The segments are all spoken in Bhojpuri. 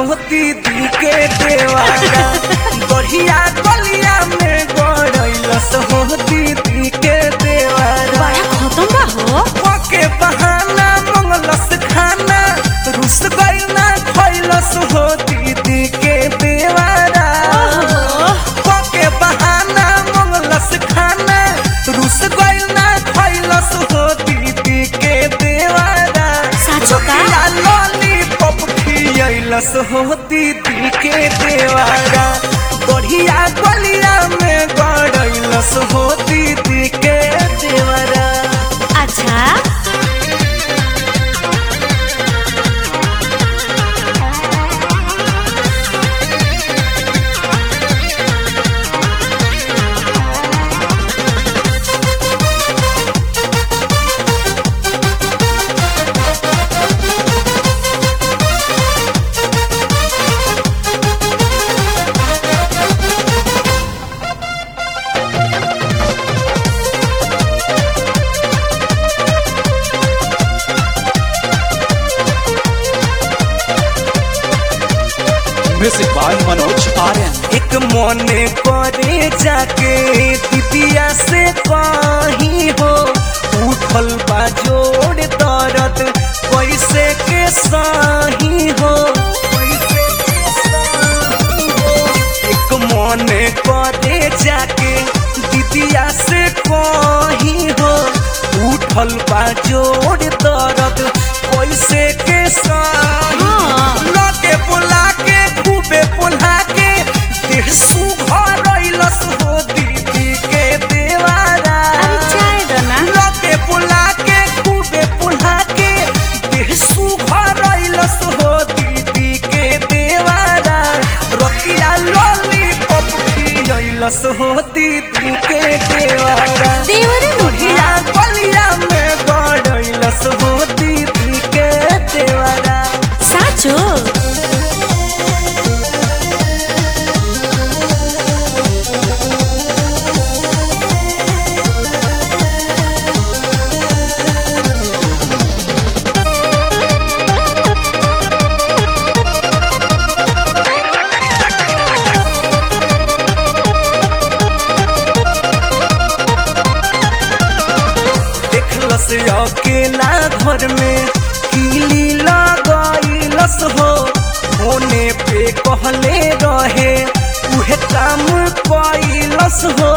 दीदी के देवारा बढ़िया गलिया में गड़ैलस हो दीदी के देवारा बड़ा खत्म बा हो के बहाना मंगलस खाना रुस गइल ना खैलस हो दीदी के देवारा ओहो के बहाना मंगलस खाना रुस गइल ना खैलस हो दीदी के देवारा साचो का? रोटिया लॉलीपॉप खियलस हो दीदी के देवारा बढ़िया गलिया में गड़ैलस हो दीदी के देवारा अच्छा Music by Manoj Aryan. एक मने करे जाके दिदिया से कहीं हो उठल बा जोड़ दर्द कैसे के सही हो एक मने करे जाके दिदिया से कहीं हो उठल बा जोड़ दर्द कैसे के सही हाँ। लगे बुला के खूबे बुला के देह सुघर रइलस हो दीदी के देवारा अरे चाय दो ना लगे बुला के खूबे बुला के देह सुघर रइलस हो दीदी के देवारा रतिया लॉलीपॉप खियलस हो दीदी के देवारा देवरे बुढ़िया गलिया में गड़ैलस हो दीदी के देवारा साचो देखलस अकेला घर में कीली लगैलस हो होने पे कहले रहे उहे काम कैलस हो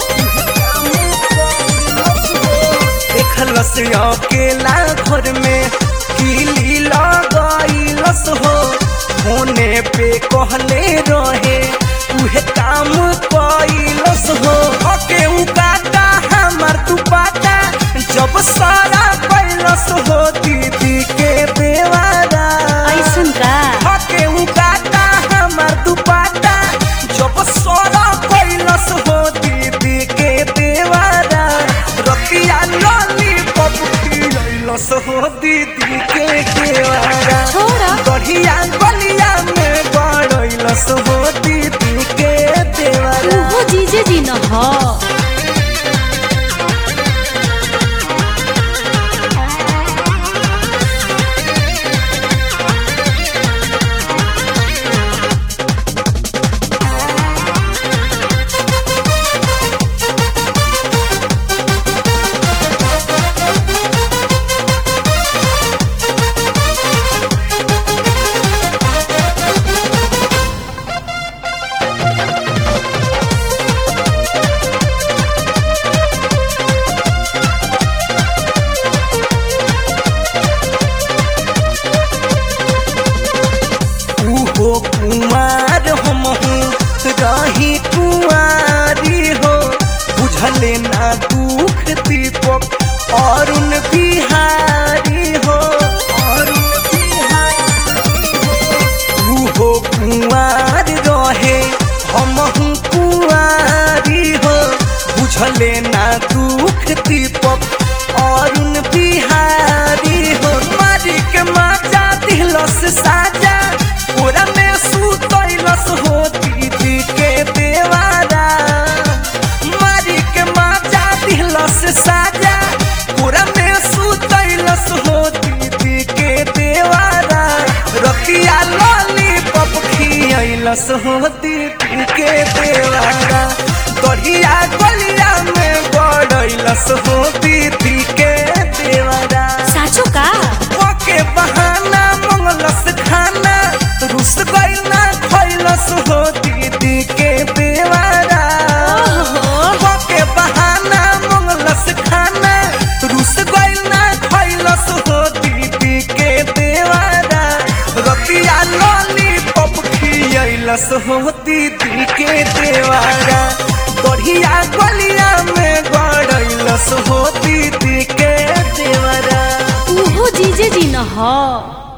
देखलस अकेला घर में कीली लगैलस हो होने पे कहले रहे उहे काम कैलस हो ओके उकाटा हमर दुपाटा जब सारा कैलस हो दीदी के देवारा ऐसन का ओके उकाटा हमर दुपाटा जब सारा कैलस हो दीदी के देवारा रतिया लॉलीपॉप खिलैलस हो दीदी के देवारा छोड़ा बढ़िया गलिया में गड़ैलस हो दीदी के देवारा उहो जीजे जी न हो दीदी के देवारा गढ़िया गलिया में गड़ैलस हो दीदी के देवारा साचो का ओके बहाना मंगलस खाना रुस गइल ना खैलस हो दीदी के देवारा ओहो ओके बहाना मंगलस खाना रुस गइल ना खैलस हो दीदी के देवारा रतिया लॉलीपॉप खियलस हो दीदी के देवारा बढ़िया गलिया में गड़ैलस हो दीदी के देवारा उहो जीजे जी न ह